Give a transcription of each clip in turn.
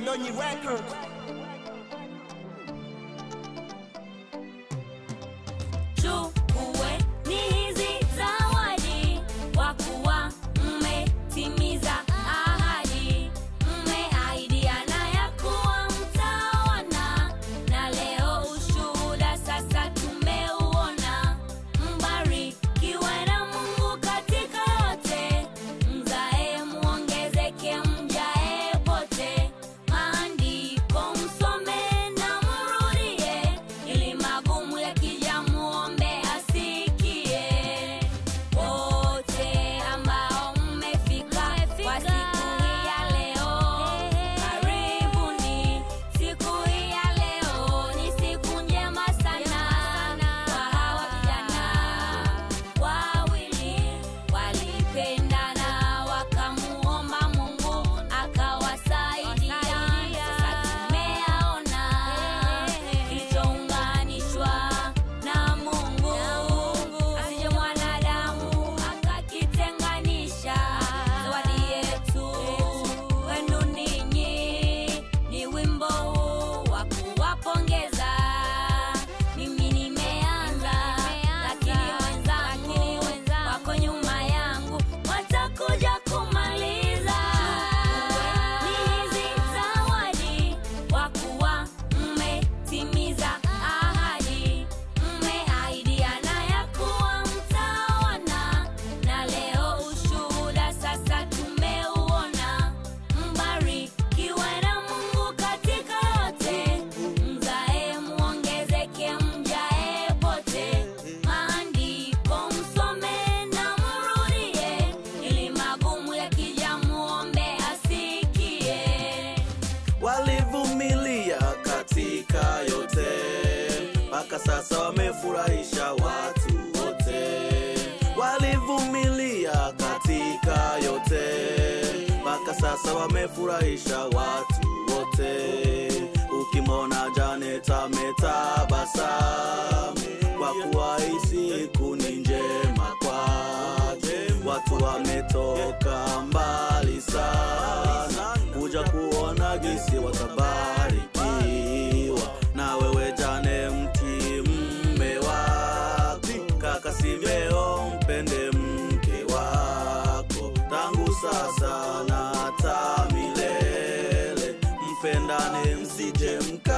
Nonyi Record. Chukue ni hizi zawadi kwa kuwa mmetimiza ahadi, mmeahidiana ya kuwa mtaoana, na leo ushuhuda sasa tumeuona. Mbarikiwe na Mungu katika yote, mzae muongezeke, mjae pote. Maandiko msome na mrudie, ili magumu yakija muombe asikie. Wote ambao mmefika kwa siku hii ya leo, karibuni. Siku hii ya leo ni siku njema sana kwa hawa vijana wawili walipendana, wakamuomba Mungu akawasaidia. Sasa tumeyaona kilichounganishwa na Mungu, asije mwanadamu akakitenganisha. Zawadi yetu kwenu ninyi ni wimbo huu wa kuwapongeza. Mimi nimeanza, lakini wenzangu wako nyuma yangu watakuja kumaliza. Ni hizi zawadi kwa kuwa mmetimiza ahadi, mmeahidiana ya kuwa mtaoana, na leo ushuhuda sasa tumeuona. Mbarikiwe na Mungu katika yote, mzae muongezeke, mjae pote. Maandiko msome na mrudie, ili magumu yakija muombe asikie. walivumilia katika yote mpaka sasa wamefurahisha watu wote walivumilia katika yote mpaka sasa wamefurahisha watu wote ukimwona Janet ametabasamu kwa kuwa hii siku ni njema kwake watu wametoka mbali sana kuja kuona gisi watabarikiwa na wewe jane mti mme wako kaka simeo mpende mke wako tangu sasa na hata milele mpendane msije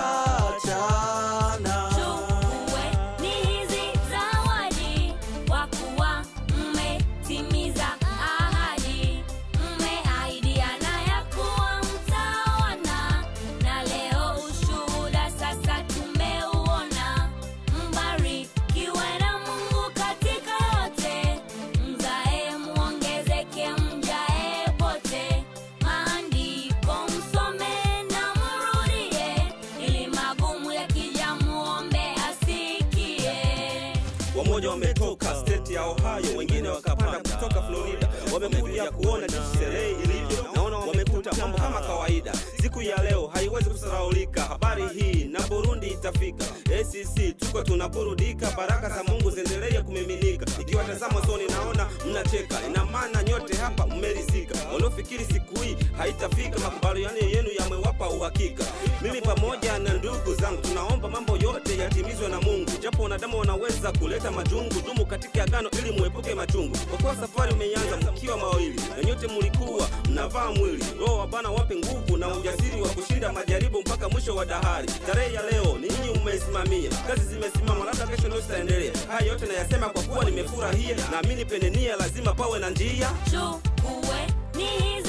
mkachana Chukue ni hizi zawadi kwa kuwa mmetimiza ahadi, mmeahidiana ya kuwa mtaoana, na leo ushuhuda sasa tumeuona. Mbarikiwe na Mungu katika yote, mzae muongezeke, mjae pote. Maandiko msome na mrudie, ili magumu yakija muombe asikie. wamoja wametoka state ya Ohio, wengine wakapanda kutoka Florida, wamekuja kuona jinsi sherehe ilivyo. Naona wamekuta mambo kama kawaida. Siku ya leo haiwezi kusaraulika, habari hii na Burundi itafika. ACC tuko tunaburudika, baraka za Mungu ziendelee kumiminika. Ikiwatazama soni naona mnacheka, ina maana nyote hapa mmerizika. Waliofikiri siku hii haitafika, makubaliano yenu yamewapa uhakika. Mimi pamoja na ndugu zangu tunaomba mambo yote yatimizwe na Mungu, japo wanadamu wanaweza kuleta majungu. Dumu katika agano ili muepuke machungu, kwa kuwa safari umeanza mkiwa mawili, na nyote mlikuwa mnavaa mwili. Roho wa Bwana wape nguvu na ujasiri wa kushinda majaribu mpaka mwisho wa dahari. Tarehe ya leo ni nyinyi mmeisimamia, kazi zimesimama, labda kesho ndio zitaendelea. Haya yote nayasema kwa kuwa nimefurahia, naamini penye nia lazima pawe na njia. Chukue ni hizi